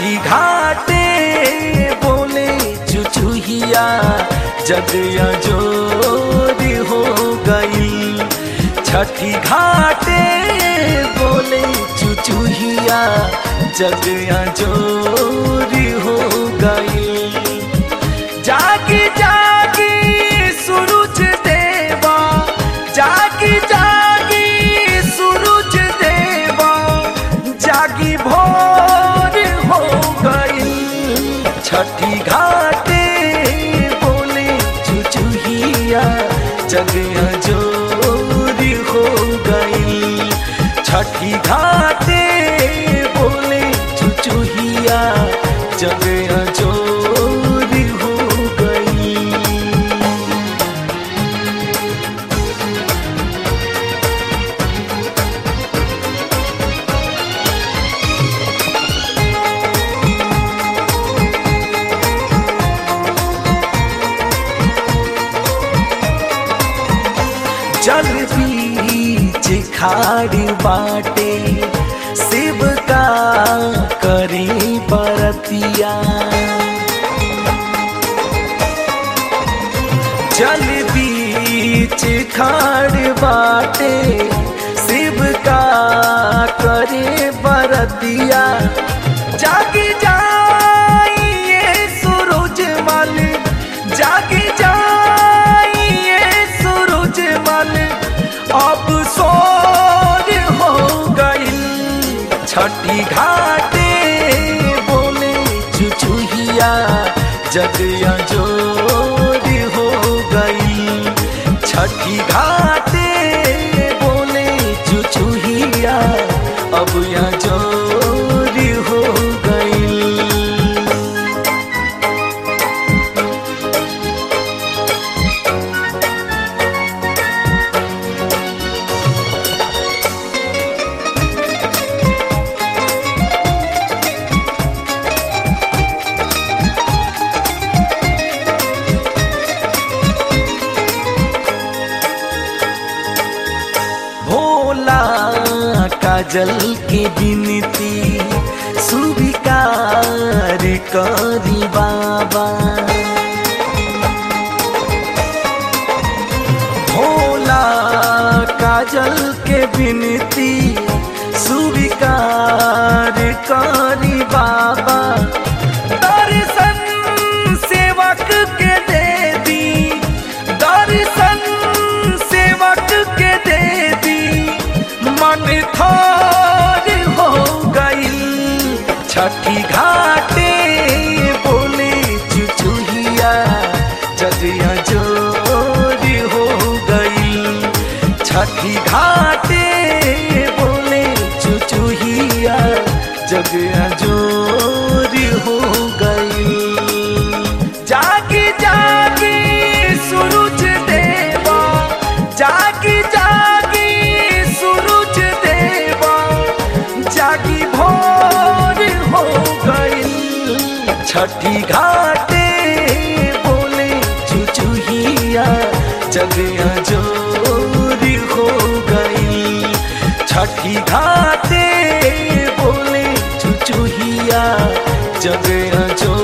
छठी घाटे बोले चुचुहिया जगया जोरी हो गई छठी घाटे बोले चुचुहिया जगया जोरी हो गई जागी जागी सूरज देवा जागी जागी सूरज देवा जागी भोर हो गई छठी घाटे बोले चुचुहिया जगया जोरी हो गई छठी घाटे बोले चुचुहिया जगया जोरी हो गई जल बीच खाड़ी बाटे शिव का करी बरतिया जल बीच खाड़ बाटे शिव का करे बरतिया जागी जाइए सूरज मल जागी जाइए सूरज मल अब सोर हो गई छठी घाटे बोले चुचुहिया जगया जोरी हो गई छठी घाटे बोले चुचुहिया अब यहाँ जोरी हो गई भोला काजल के बिनती स्वीकार करी बाबा भोला काजल के बिनती स्वीकार करी बाबा दर्शन सेवक के दे दी दर्शन सेवक के दे दी मन थोर हो गई छठी घाटे बोले चुचुहिया जगिया जोरी हो गई छठी घाटे बोले चुचुहिया जगिया जोरी हो गई जागी जागी सूरज देवा जागी जागी सूरज देवा जागी भोर हो गई छठी घाटे बोले चुचुहिया जगया जोरी हो गई छठी घाटे बोले चुचुहिया जगया जो